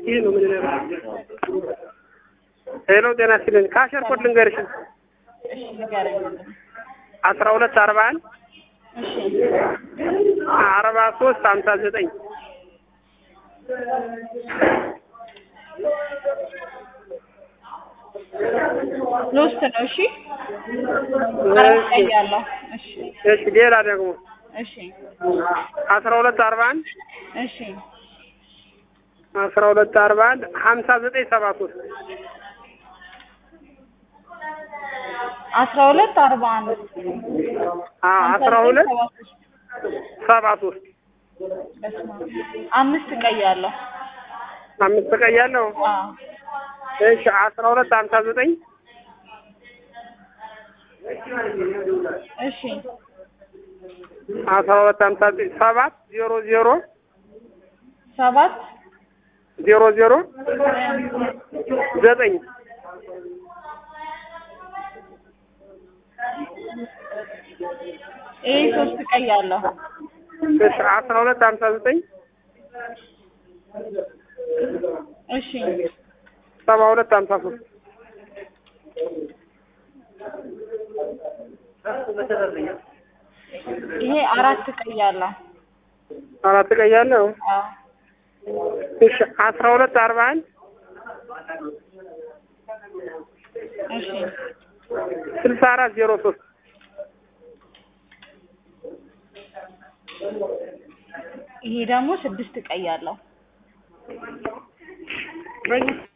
ይህ ነው ምን ነገር ሄሎ ጤና ይስጥልኝ ካሸር ኮድ ልንገርሽ እሺ ንገረኝ። አስራ ሁለት አርባ አንድ እሺ አርባ ሶስት ሀምሳ ዘጠኝ ሎስት ነው። እሺ አራት ቀይ ያለው። እሺ እሺ ሌላ ደግሞ እሺ አስራ ሁለት አርባ አንድ እሺ አስራ ሁለት አርባ አንድ ሀምሳ ዘጠኝ ሰባ ሶስት አስራ ሁለት አርባ አንድ አስራ ሁለት ሰባ ሶስት በስመ አብ። አምስት ቀይ ያለው። አምስት ቀይ ያለው አዎ እሺ አስራ ሁለት ሀምሳ ዘጠኝ እሺ አስራ ሁለት ሀምሳ ዘጠኝ ሰባት ዜሮ ዜሮ ሰባት ዜሮ ዜሮ ዘጠኝ ይሄ ሶስት ቀይ ያለው። እሺ አስራ ሁለት ሀምሳ ዘጠኝ እሺ ሰባ ሁለት ሀምሳ ሶስት ይሄ አራት ቀይ ያለው። አራት ቀይ ያለው አዎ እሺ አስራ ሁለት አርባ አንድ እሺ ስልሳ አራት ዜሮ ሶስት ይሄ ደግሞ ስድስት ቀይ ያለው።